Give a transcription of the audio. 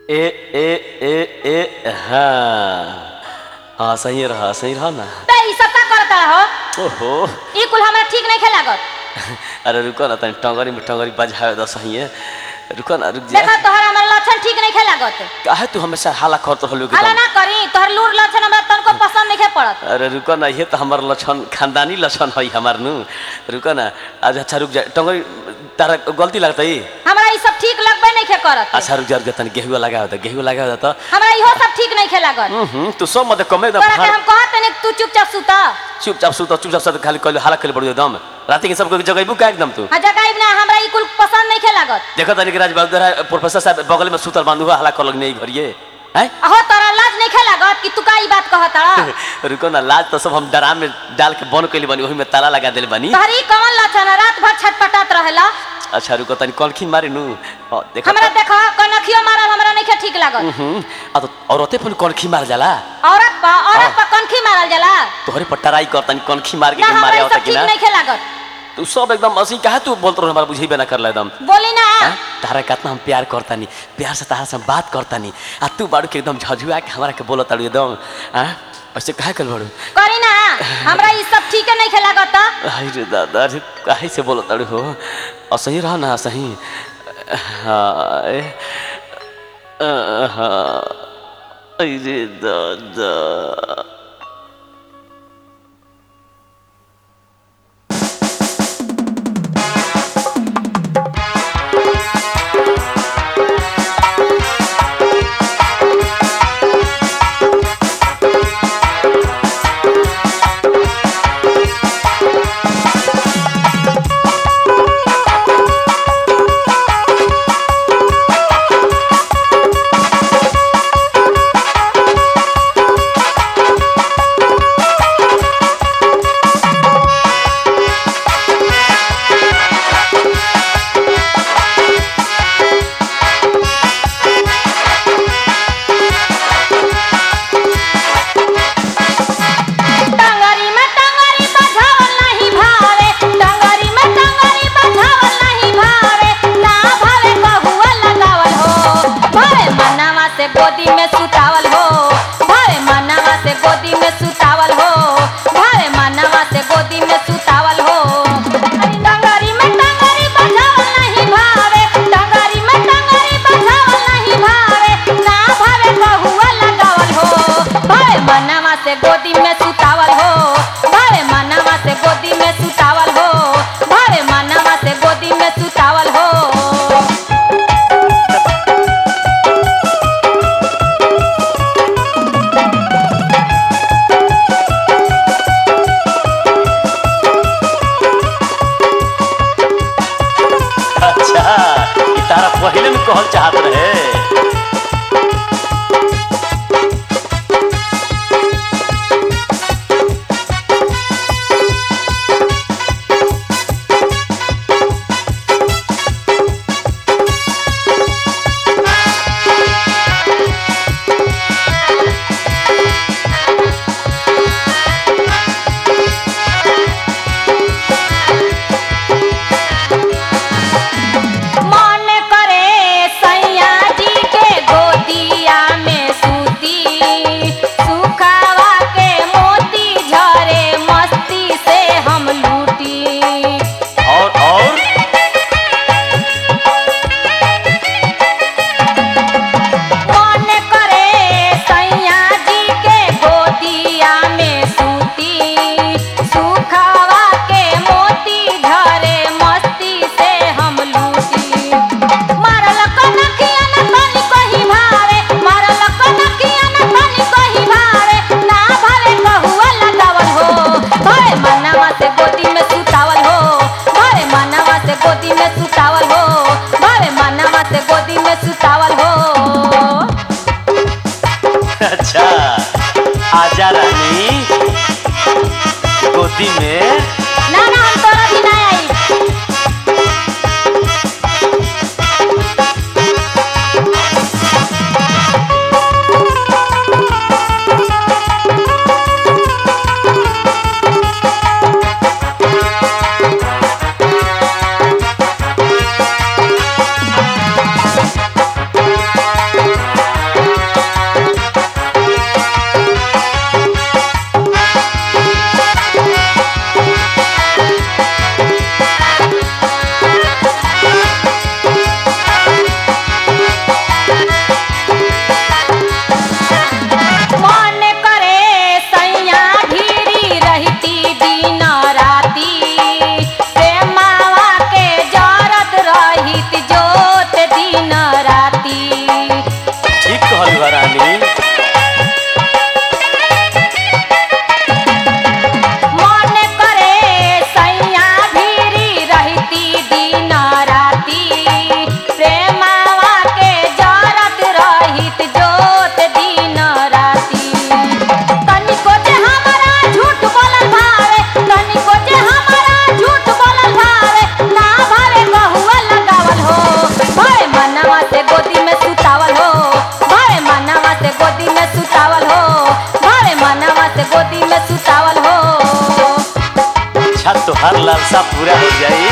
ए ए ए ए हाँ हाँ सही रहा सही रहा ना बे ई सब का करता हो ओहो ई कुल हमरा ठीक नहीं लागत अरे रुको ना तनी टंगरी में टंगरी बजावे दो सही है रुको ना रुक जा देखा तोहर हमर लक्षण ठीक नहीं लागत काहे तू हमेशा हाला करत रहलू हाला एकदम ना करी तोहर लूर लक्षण हमरा तनको पसंद नहीं पड़त अरे रुको ना ये तो हमार लक्षण खानदानी लक्षण है हमार नु रुको ना आज अच्छा रुक जा टंगरी तारा गलती लगता है हमरा ई सब ठीक लगबे नहीं करत अच्छा रुक जा रुक जा तनी गेहुआ लगा होता गेहुआ लगा होता हमरा इहो सब ठीक नहीं लागत हम्म तू सब मत कमे एकदम तोरा के हम कहत नहीं तू चुपचाप सुता चुपचाप सुत चुपचाप सुत खाली कहलू हाला खेल पड़ो एकदम राति के सबको जगह का एकदम तू आ जगाइब ना हमरा ई कुल पसंद नहीं लागत देखो तनी कि राज बहादुर है, प्रोफेसर साहब बगल में सुतल बांधु हाला कर लगने घरिए हैं अहो तोरा लाज नहीं लागत कि तू का ई बात कहत रुको ना लाज तो सब हम डराम में डाल के बंद कैले बनी वही में ताला लगा दिल बनी तोहरी कौन लक्षण है? रात भर छटपटात रहेला अच्छा रुको तनी कलखी मारे नु अ, देखो हमरा देखा कनखियो मारल हमरा नहीं ठीक लागत हम्म आ तो औरते पर कलखी मार जाला औरत पर औरत पर कनखी मारल जाला तोहरे पर टराई कर तनी कलखी मार के ना के हमरा मारे ई आवता सब कि ठीक ना नहीं लागत तू सब एकदम असली काहे तू बोलत रहो हमारा बुझेबे ना करला एकदम बोली ना हाँ? तारा कितना हम प्यार करतानी प्यार से तारा से हम बात करतानी आ तू बाड़ू के एकदम झझुआ के हमारा के बोलत ताड़ू एकदम हाँ ऐसे काहे कल बाड़ू करी ना हमरा ई सब ठीक नहीं लागत अरे रे दादा अरे काहे से बोलत ताड़ू हो असही रह ना सही हाँ ए, अ, हाँ अरे दादा टंगरी में टंगरी बजावल नहीं भावे टंगरी में टंगरी बजावल नहीं भावे ना भावे कहुआ लगावल हो भावे मनावा से गोदी में सुतावल हो भावे मनावा से गोदी में सुतावल हो भावे मनावा से गोदी में सुतावल हो अरे टंगरी में टंगरी बजावल नहीं भावे टंगरी में टंगरी बजावल नहीं भावे ना भावे कहुआ लगावल हो भावे मनावा से गोदी में सुतावल हो भावे मनावा से गोदी में सुतावल हो भावे मनावा से गोदी में सुतावल हो अच्छा ई तारा पहले में कहल चाहत रहे मन करे सैया जी के गोदिया में सूती सुखावा के मोती झरे मस्ती से हम लूटी और और मन करे सैया जी के गोदिया में सूती सुखावा के मोती झरे मस्ती से हम लूटी मारल कनखिया न तनी कही भावे मारल कनखिया न तनी कही भावे ना भावे कहुआ लगावल हो भावे मनावा से गोदी में सुतावल हो भावे मनावा से गोदी में सुतावल हो भावे मनावा से गोदी में सुतावल हो अच्छा आजा रानी गोदी में ना ना हम तोरा भी ना आई लालसा पूरा हो जाई